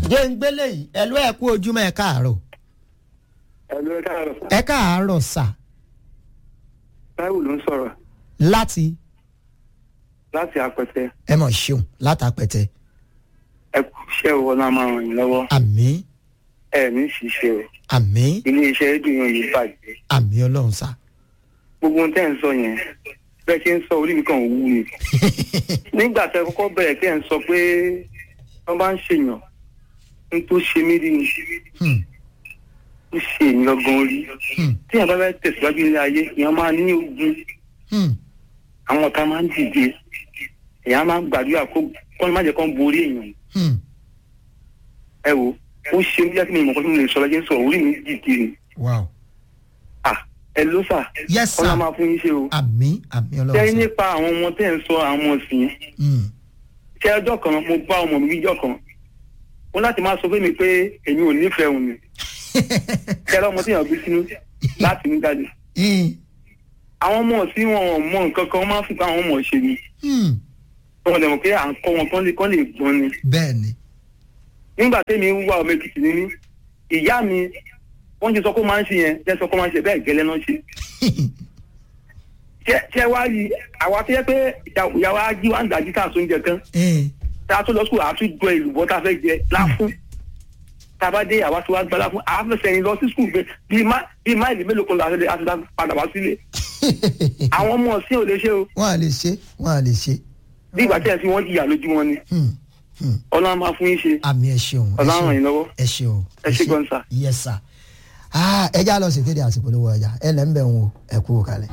jẹ́ ń gbélé yìí ẹ ló ẹ kú ojúmọ́ ẹ káàárọ̀ ẹ̀lú ẹ káàárọ̀ ẹ káàárọ̀ sà táíwò ló ń sọ̀rọ̀ láti láti apẹtẹ ẹ mọ̀ ṣeun látàpẹ̀tẹ̀ ẹ kú iṣẹ́ owó náà máa ràn yín lọ́wọ́ àmì ẹ ní ṣiṣẹ́ o àmì ilé iṣẹ́ rédíò yẹn yìí bàjẹ́ àmì ọlọ́run sà. gbogbo ohun tẹ́ ń sọ yẹn bẹ́ẹ̀ ṣe ń sọ orí mi kàn wú ni nígbà tẹ́ kọ́kọ́ bẹ̀rẹ̀ kẹ́ ń sọ pé wọ́n bá ń ṣèyàn ń tó ṣe mí rí ni Hmm, ó ṣe èmi lọ́gán orí hmm, tí èèyàn bá fẹ́ tẹ̀síwájú ilé ayé èèyàn máa ní ogun hmm, àwọn ọ̀tá máa ń dìde èèyàn máa ń gbàdúrà kó kọ́ ni má jẹ́ kó ń borí èèyàn hmm. ẹ wo ó ṣe mí jẹ́ kí mi mọ̀ kó tí mo lè sọ lọ́jọ́ sọ orí mi dìde ni wow ah ẹ ló sà yes ọlá sir máa fún yín ṣe o àmì àmì ọlọ́run tẹ́yìn sà. nípa àwọn ọmọ tẹ́ ń sọ àwọn ọmọ sí yẹn Hmm, ṣé ọjọ́ kan mo bá ọmọ mi níjọ́ kan ó láti máa sọ fún mi pé èmi ò nífẹ̀ẹ́ òun ni kẹrẹ ọmọ tí yàn gbé sínú láti ní jáde hmm, àwọn ọmọ tí wọn ò mọ nǹkan kan wọn máa ń fi pa àwọn ọmọ ṣe ni hmm. wọn lè mọ̀ pé à ń kọ́ wọn kán lè kán lè gbọ́n ni bẹ́ẹ̀ ni nígbà tẹ́mi ń wá ọmọ èkìtì ní ní ìyá mi wọ́n ti sọ kó máa ń ṣe yẹn jẹ́ sọ kó máa ń ṣe bẹ́ẹ̀ gẹ́lẹ́ náà ṣe ṣé ṣé wá rí àwa tó yẹ pé ìyàwó ají wa ń dájú tá a tún jẹ kan Eh, tá a tún lọ sùkúl àá tún jọ ìlúbọ tá a fẹ́ jẹ láfún tá a bá dé àwa tí wàá gbá láfún àá fẹ́ sẹ́yìn lọ sí sùkúl pé bíi má bíi máìlì mélòó kan láti láti láti padà wá sílé àwọn ọmọ ọ̀sìn ò lè ṣe o wọ́n à lè ṣe wọ́n à lè ṣe. bí ìgbà tí ẹ̀ fi wọ́n jìyà lójú wọn ni Hmm, hmm. ọlọ́run máa fún yín ṣe àmì ẹ ṣeun ẹ ọlọ́run ràn ṣeun yín lọ́wọ́ ẹ ṣeun ẹ ṣe gan sà. yes sir. Ah, ẹ já lọ sí kéde àsìkò lówó ọjà ẹ lẹ́ ń bẹ̀ ń wo ẹ kú kalẹ̀.